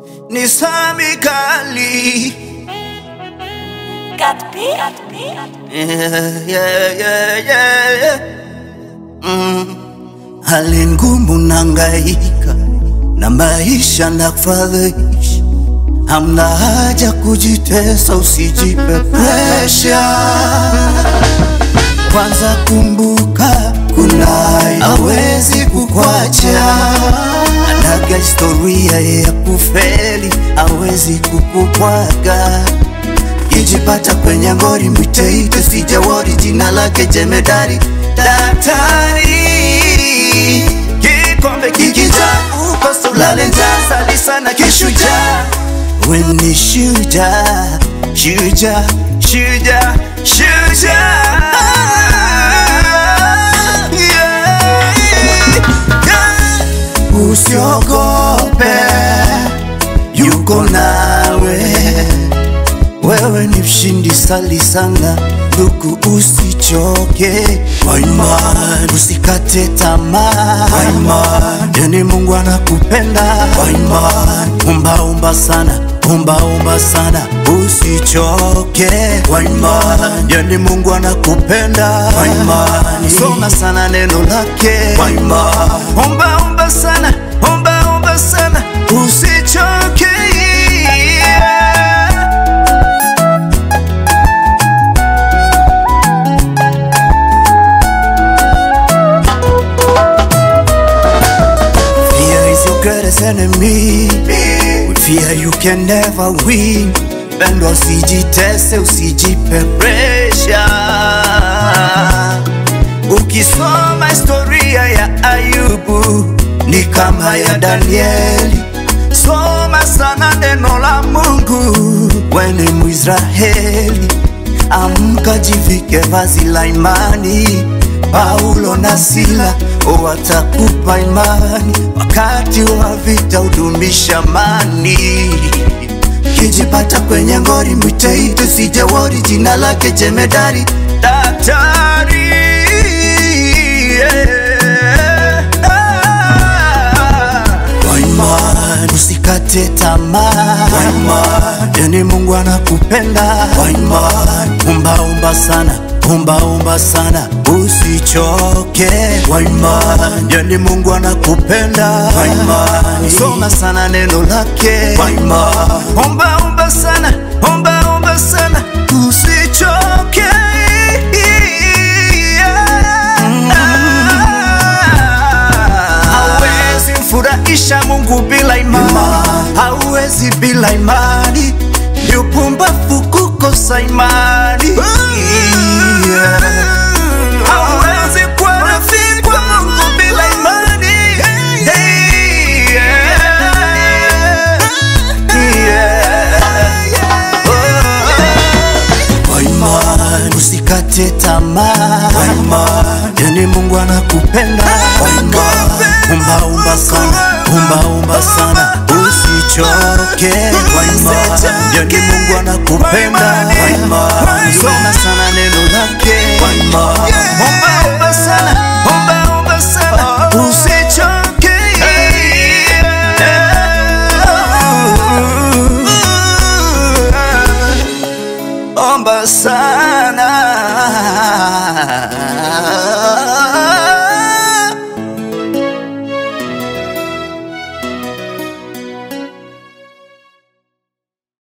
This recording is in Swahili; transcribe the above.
ni sami kali Got beat. Got beat. yeah, yeah, yeah, yeah, yeah. Mm. Hali ngumu nangaika na maisha na kufadhaisha, hamna haja kujitesa, usijipe presha. Kwanza kumbuka, kuna hawezi kukwacha, anaga historia ya kufeli, hawezi kukupwaga Kijipata kwenye ngori mwiteite, sijawori jina lake jemedari daktari. Kikombe kikija ukosa ulale njaa, sali sana kishujaa. We ni shujaa, shujaa, shujaa, shujaa. Yeah, yeah. Usiogope, yuko nawe wewe ni mshindi, sali sana ndugu, usichoke kwa imani, usikate tamaa kwa imani, yani Mungu anakupenda kwa imani. Omba omba sana, omba omba sana, usichoke kwa imani, yani Mungu anakupenda kwa imani. Soma sana neno lake kwa imani, omba omba sana, omba omba sana, usichoke Fear is your greatest enemy. With fear you can never win. Bendo usijitese, usijipe pressure. Ukisoma historia ya Ayubu ni kama ya Danieli. Soma sana neno la Mungu, we ni Mwisraeli. Amka, jivike vazi la imani. Paulo na Sila watakupa imani, wakati wa vita udumisha amani. Kijipata kwenye ngori, mwiteite, sijawori jina lake jemedari daktari. yeah. Kwa imani usikate tamaa, kwa imani yani Mungu anakupenda, kwa imani omba omba sana, omba omba sana, usichoke, kwa imani yani Mungu anakupenda, kwa imani soma sana neno lake, kwa imani omba omba sana, omba omba sana, usichoke Hauwezi mfurahisha Mungu bila imani, hauwezi bila imani, ni upumbavu kukosa imani. Yeah. Hauwezi kuwa rafiki wa Mungu bila imani. Hey, yeah. Yeah. Oh. Kwa imani usikate tamaa, kwa imani yani Mungu anakupenda, kwa imani omba omba sana, omba omba sana, usichoke, kwa imani yani Mungu anakupenda, kwa imani soma sana neno lake, kwa imani omba omba sana, omba omba sana, usichoke. Omba sana